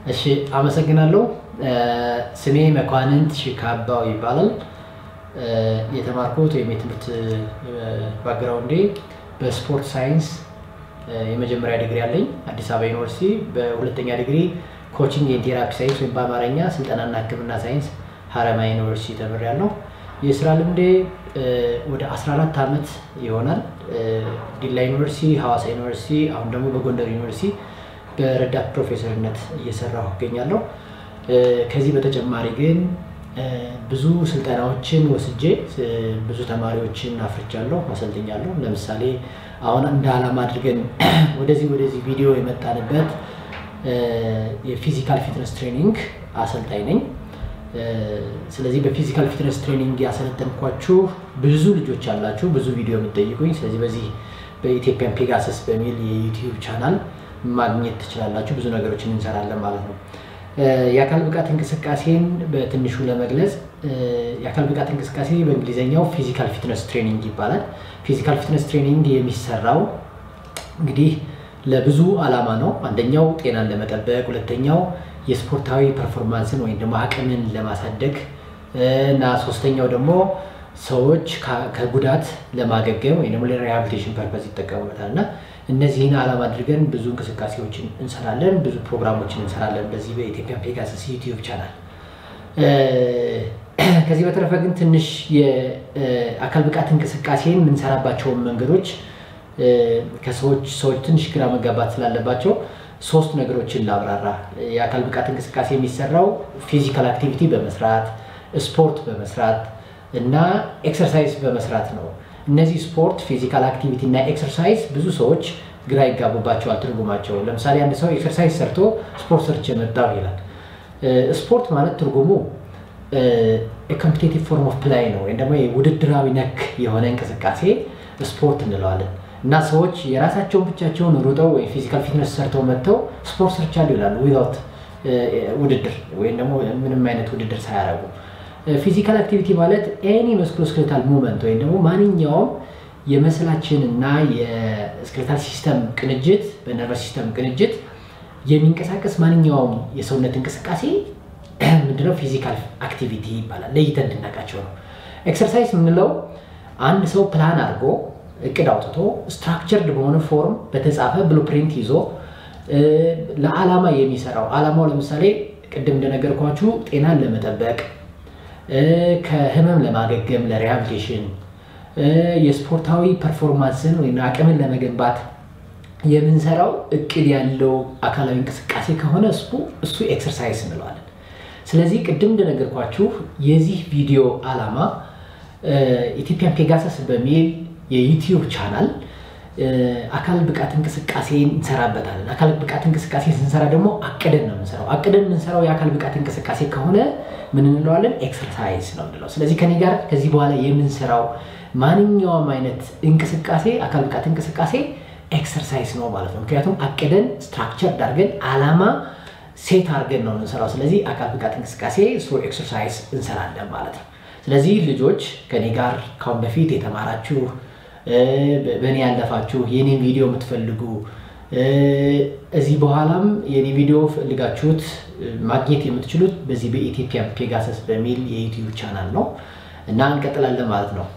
እሺ አመሰግናለሁ። ስሜ መኳንንት ሽካባው ይባላል። የተማርኩት ወይም የትምህርት ባግራውንዴ በስፖርት ሳይንስ የመጀመሪያ ዲግሪ አለኝ አዲስ አበባ ዩኒቨርሲቲ። በሁለተኛ ዲግሪ ኮቺንግ ኤንድ ቴራፒ ሳይንስ ወይም በአማርኛ ስልጠናና ሕክምና ሳይንስ ሀረማያ ዩኒቨርሲቲ ተምሬያለሁ። የስራ ልምዴ ወደ 14 ዓመት ይሆናል። ዲላ ዩኒቨርሲቲ፣ ሐዋሳ ዩኒቨርሲቲ፣ አሁን ደግሞ በጎንደር ዩኒቨርሲቲ በረዳት ፕሮፌሰርነት እየሰራሁ እገኛለሁ። ከዚህ በተጨማሪ ግን ብዙ ስልጠናዎችን ወስጄ ብዙ ተማሪዎችን አፍርቻለሁ፣ አሰልጥኛለሁ። ለምሳሌ አሁን እንደ ዓላማ አድርገን ወደዚህ ወደዚህ ቪዲዮ የመጣንበት የፊዚካል ፊትነስ ትሬኒንግ አሰልጣኝ ነኝ። ስለዚህ በፊዚካል ፊትነስ ትሬኒንግ ያሰለጠንኳችሁ ብዙ ልጆች አላችሁ፣ ብዙ ቪዲዮ የምትጠይቁኝ። ስለዚህ በዚህ በኢትዮጵያን ፔጋሰስ በሚል የዩቲዩብ ቻናል ማግኘት ትችላላችሁ። ብዙ ነገሮችን እንሰራለን ማለት ነው። የአካል ብቃት እንቅስቃሴን በትንሹ ለመግለጽ የአካል ብቃት እንቅስቃሴ በእንግሊዝኛው ፊዚካል ፊትነስ ትሬኒንግ ይባላል። ፊዚካል ፊትነስ ትሬኒንግ የሚሰራው እንግዲህ ለብዙ ዓላማ ነው። አንደኛው ጤናን ለመጠበቅ፣ ሁለተኛው የስፖርታዊ ፐርፎርማንስን ወይም ደግሞ አቅምን ለማሳደግ እና ሶስተኛው ደግሞ ሰዎች ከጉዳት ለማገገም ወይም ደግሞ ለሪሃቢሊቴሽን ፐርፐዝ ይጠቀሙበታል እና እነዚህን ዓላማ አድርገን ብዙ እንቅስቃሴዎችን እንሰራለን፣ ብዙ ፕሮግራሞችን እንሰራለን በዚህ በኢትዮጵያ ፔጋሰስ ዩቲዩብ ቻናል። ከዚህ በተረፈ ግን ትንሽ የአካል ብቃት እንቅስቃሴን የምንሰራባቸውን መንገዶች ከሰዎች ሰዎች ትንሽ ግራ መጋባት ስላለባቸው ሶስት ነገሮችን ላብራራ። የአካል ብቃት እንቅስቃሴ የሚሰራው ፊዚካል አክቲቪቲ በመስራት ስፖርት በመስራት እና ኤክሰርሳይዝ በመስራት ነው። እነዚህ ስፖርት፣ ፊዚካል አክቲቪቲ እና ኤክሰርሳይዝ ብዙ ሰዎች ግራ ይጋቡባቸዋል ትርጉማቸው። ለምሳሌ አንድ ሰው ኤክሰርሳይዝ ሰርቶ ስፖርት ሰርቼ መጣሁ ይላል። ስፖርት ማለት ትርጉሙ ኮምፒቴቲቭ ፎርም ኦፍ ፕላይ ነው ወይም ደግሞ ውድድራዊ ነክ የሆነ እንቅስቃሴ ስፖርት እንለዋለን። እና ሰዎች የራሳቸውን ብቻቸውን ሩጠው ወይም ፊዚካል ፊትነስ ሰርተው መጥተው ስፖርት ሰርቻለሁ ይላሉ ዊዛውት ውድድር ወይም ደግሞ ምንም አይነት ውድድር ሳያደርጉ። ፊዚካል አክቲቪቲ ማለት ኤኒ መስክሎስክሌታል ሙቭመንት ወይም ደግሞ ማንኛውም የመስላችን እና የስክሌታል ሲስተም ቅንጅት በነርቨስ ሲስተም ቅንጅት የሚንቀሳቀስ ማንኛውም የሰውነት እንቅስቃሴ ምንድነው? ፊዚካል አክቲቪቲ ይባላል። ለይተን እንድናውቃቸው ነው። ኤክሰርሳይዝ የምንለው አንድ ሰው ፕላን አድርጎ እቅድ አውጥቶ ስትራክቸርድ በሆነ ፎርም በተጻፈ ብሉፕሪንት ይዞ ለዓላማ የሚሰራው ዓላማው ለምሳሌ ቅድም እንደነገርኳችሁ ጤናን ለመጠበቅ ከህመም ለማገገም ለሪሃቢሊቴሽን የስፖርታዊ ፐርፎርማንስን ወይም አቅምን ለመገንባት የምንሰራው እቅድ ያለው አካላዊ እንቅስቃሴ ከሆነ እሱ እሱ ኤክሰርሳይዝ እንለዋለን። ስለዚህ ቅድም እንደነገርኳችሁ የዚህ ቪዲዮ ዓላማ ኢትዮጵያን ፔጋሰስ በሚል የዩቲዩብ ቻናል አካል ብቃት እንቅስቃሴ እንሰራበታለን። አካል ብቃት እንቅስቃሴ ስንሰራ ደግሞ አቅደን ነው የምንሰራው። አቅደን የምንሰራው የአካል ብቃት እንቅስቃሴ ከሆነ ምን እንለዋለን? ኤክሰርሳይዝ ነው የምንለው። ስለዚህ ከኔ ጋር ከዚህ በኋላ የምንሰራው ማንኛውም አይነት እንቅስቃሴ አካል ብቃት እንቅስቃሴ ኤክሰርሳይዝ ነው ማለት ነው። ምክንያቱም አቅደን ስትራክቸር አድርገን ዓላማ ሴት አድርገን ነው የምንሰራው። ስለዚህ አካል ብቃት እንቅስቃሴ ሶ ኤክሰርሳይዝ እንሰራለን ማለት ነው። ስለዚህ ልጆች ከኔ ጋር ካሁን በፊት የተማራችሁ በእኔ ያለፋችሁ የኔን ቪዲዮ የምትፈልጉ እዚህ በኋላም የኔ ቪዲዮ ፈልጋችሁት ማግኘት የምትችሉት በዚህ በኢትዮጵያ ፔጋሰስ በሚል የዩቲዩብ ቻናል ነው እና እንቀጥላለን ማለት ነው።